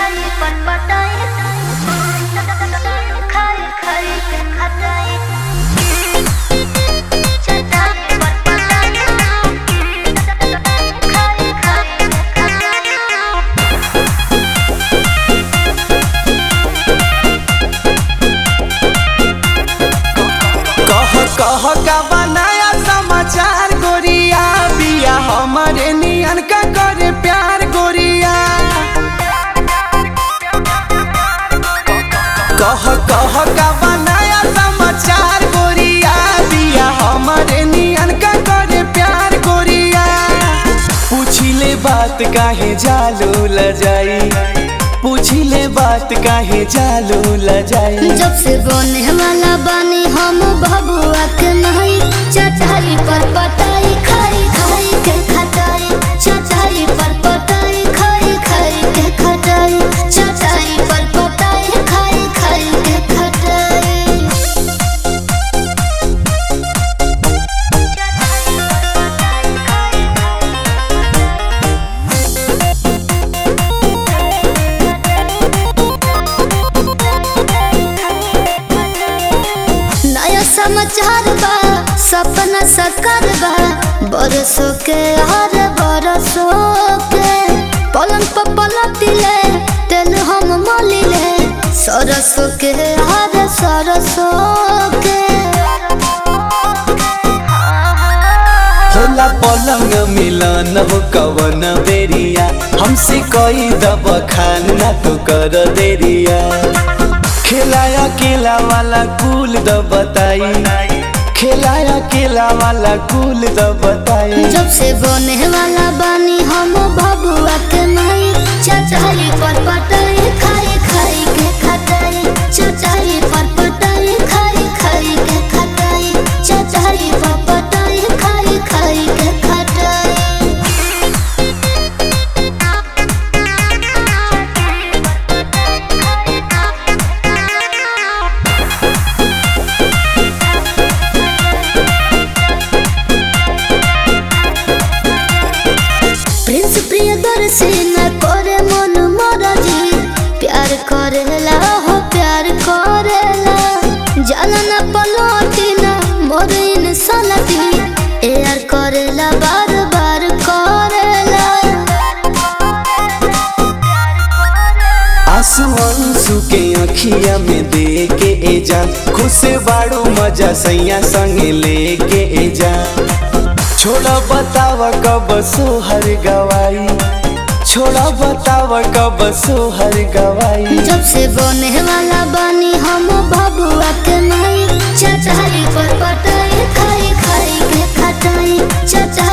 चटाई पर पटाई खाई खाई के खटाई चटाई पर पटाई खाई खाई के खटाई कह कह का बनाया समाचार गोरिया बिया हमारे नियन का करे प्यार गोरिया कह कह का बनाया समाचार गोरिया बिया हमारे नियन का करे प्यार गोरिया पूछिले बात काहे जालू ल जाई पूछिले बात काहे जालू ल जाई जब से बने वाला बानी हम बबुआ के नहीं चटाई पर पटाई खाई खाई के खटाई चटाई पर पटाई खाई खाई के खटाई चटाई पर पटाई खाई खाई के खटाई नया समाचार बा सपना साकार बा बरसों के हर बरसों के पलंग पर पलटिले तेल हम मलिले सरसों के हर सरसों के होला पलंग मिलन हो कवन बेरिया हमसे कोई दब खान ना तो कर देरिया खिलाया केला वाला कुल द बताई खिलाया केला वाला कुल द बताई जब से बने वाला बानी हम बबुआ के नहीं चचाई पर पटाई खाई खाई के खटाई चचाई पर पटाई खाई खाई के खटाई चचाई पर पटाई खाई खाई के खटाई प्रिंस प्रियदर्शी न करे मन मरजी प्यार करेला हो प्यार करेला जाला न पलटी न मोर इंसानती यार करेला बार बार करेला आंसू आंसू के अखिया में दे के ए जा खुश बाड़ू मजा सैया संग लेके ए जा छोड़ा बताव कब सोहर गवाई छोड़ा बताव कब सोहर गवाई जब से बने वाला बानी हम बबुआ के नहीं चचाई पर पटाई खाई खाई के खटाई चचाई